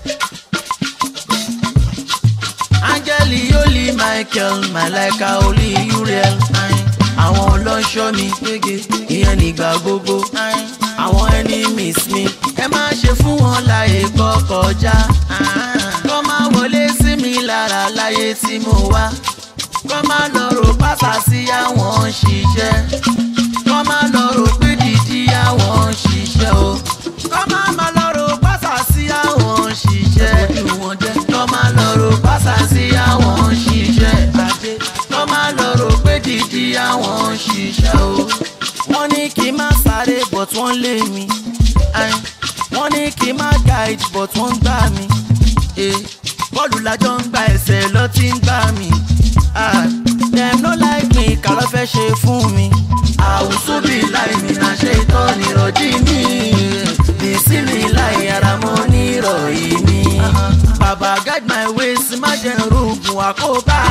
áńgẹ́lì yóòlì michael malaika olí uriel àwọn ọlọ́ṣọ́ mi gbége ìyẹn nígbà gbogbo àwọn enemies mi ẹ má ṣe fún wọn láyè kọkọjá kọ́ máa wọlé sí mi lára láyé tí mo wá kọ́ máa lọ rò pásá sí àwọn ṣiṣẹ́ kọ́ máa lọ rò pé dídí àwọn ṣiṣẹ́ o kọ́ máa máa lọ rò pásá sí àwọn ṣiṣẹ́ ojú wọn jẹ́ kọ́ máa lọ rò pásá sí àwọn ṣiṣẹ́ àdé kọ́ máa lọ rò pé dídí àwọn ṣiṣẹ́ o wọ́n ní kí n má sáré but wọ́n lé mi Ayin. wọ́n ní kí n má guide but wọ́n gbá mi Eh, bọ́ọ̀lù lájọ́ ń gba ẹsẹ̀ lọ tí ń gbá mi Ah, dem no like me kà ló fẹ́ ṣe fún mi àwùsù bí láì mi náà ṣe tọ́ nírọ̀jí mi bìsí mi láì ara mọ́ nírọ̀yí mi bàbá guide my ways má jẹ́ rògùn àkóbá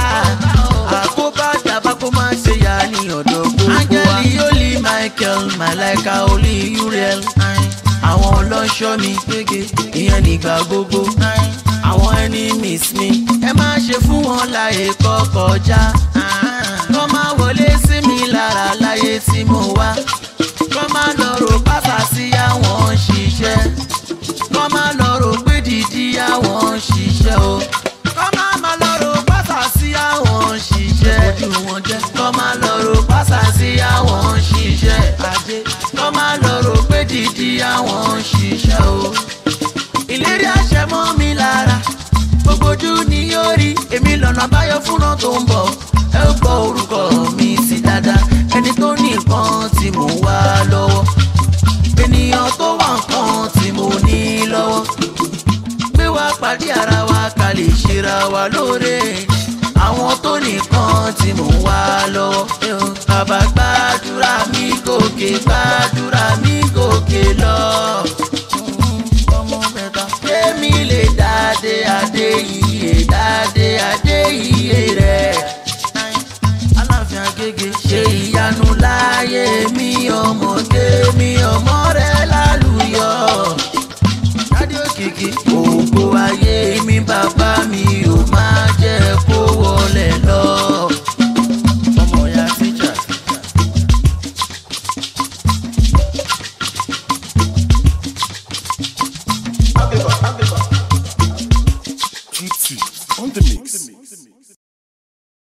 àkóbá dàbá kó má ṣe yá ní ọ̀dọ̀ gbogbo wa. áńgẹ́lì yóòlì michael malaika olí uriel àwọn ọlọ́ṣọ́ mi gbége ìyẹn nígbà gbogbo àwọn enemies mi ẹ má ṣe fún wọn láyè kọkọjá kọ́ máa wọlé sí mi lára láyé tí mo wá kọ́ máa lọ rò pásá sí àwọn ṣiṣẹ́ kọ́ máa lọ rò pé dídí àwọn ṣiṣẹ́ o kọ́ máa máa lọ rò pásá sí àwọn ṣiṣẹ́ ojú wọn jẹ́ kọ́ máa lọ rò pásá sí àwọn ṣiṣẹ́ àdé kọ́ máa lọ rò pé dídí àwọn ṣiṣẹ́ o ìlérí àṣẹ mọ́ mi lára gbogbo ojú ni yóò rí èmi lọ́nà àbáyọ fúnra tó ń bọ̀ ẹ ó gbọ́ orúkọ mi sí dáadáa ẹni tó ní nǹkan tí mò ń wá lọ́wọ́ ènìyàn tó wà nǹkan tí mo ní lọ́wọ́ gbé wá pàdé ara wa ká lè ṣera wa lóore àwọn tó nìkan tí mò ń wá lọ́wọ́ bàbá gbàdúrà mi gòkè gbàdúrà mi gòkè lọ ọmọ mẹ́ta. Kémi lè dáadé adé iye dáadé adé iye rẹ̀. Aláàfin Agége ṣe ìyanu láyé mi ọmọdé mi ọmọ rẹ̀ lálùyọ̀. Dádé òkìkí ògbó ayé mi bàbá mi ò má